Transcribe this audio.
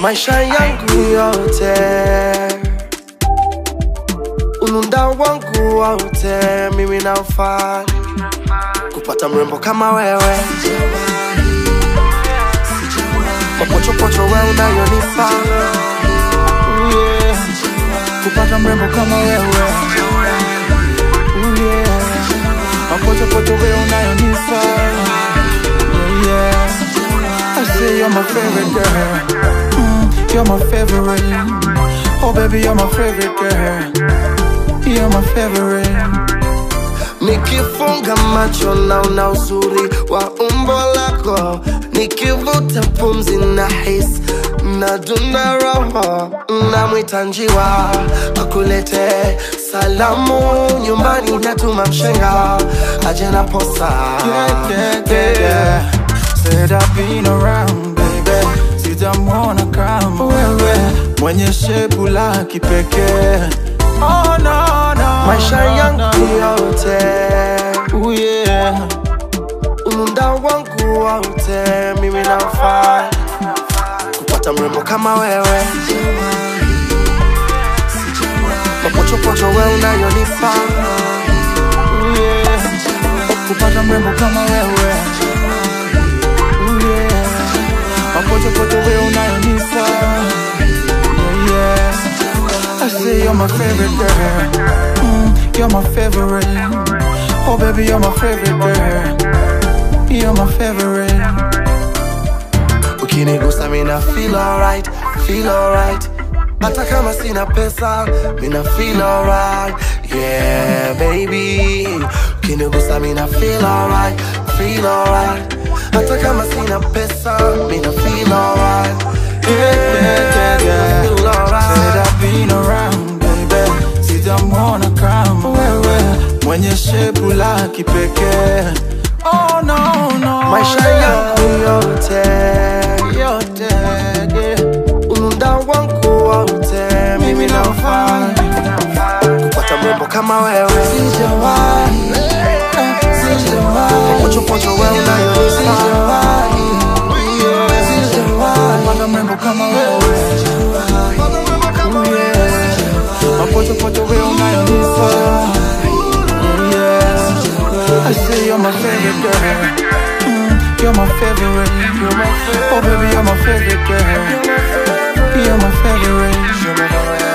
maisha yangu yote, ununda wangu wote, mimi naufaa kupata mrembo kama wewe, mapochopocho we unayonipa yeah. kupata mrembo kama wewe yeah. mapochopocho we unayonipa yeah, yeah. I say you're my favorite girl mm, You're my favorite Oh baby you're my favorite girl You're my favorite Nikifunga macho naona uzuri wa umbo lako, nikivuta pumzi na hisi nadunda roho, namwita njiwa akulete salamu nyumbani, natuma mshenga aje na posa yeah, yeah, yeah, yeah. Said I've been around baby Sitamwona kama wewe Mwenye shepu la kipekee Oh no no maisha no, yangu no. yote, Ooh, yeah. umunda wangu wote, mimi nafaa kupata mrembo kama wewe, mapochopocho we unayonipa Ooh, yeah. Kupata mrembo kama wewe Ooh, yeah. Mapochopocho we unayonipa yeah, yeah. I say you're my favorite girl mm, You're my favorite Oh baby you're my favorite girl You're my favorite ukinigusa mina feel alright, feel alright hata kama sina pesa mina feel alright yeah baby ukinigusa mina feel alright, feel alright hata kama sina pesa mina feel alright yeah, yeah, yeah. feel alright Said I've been around baby Sitamwona kama wewe Mwenye shepu la kipekee Oh no no maisha yangu yote yote yeah. ununda wangu wote mimi naufaa kupata mrembo kama wewe Sijawahi, eh, sijawahi, pochopocho we unayonipa sijawahi, yeah, sijawahi kupata mrembo kama wewe Ooh, yeah. Mapochopocho we unayonipa yeah. I say you're my favorite girl mm, You're my favorite Oh baby you're my favorite girl You're my favorite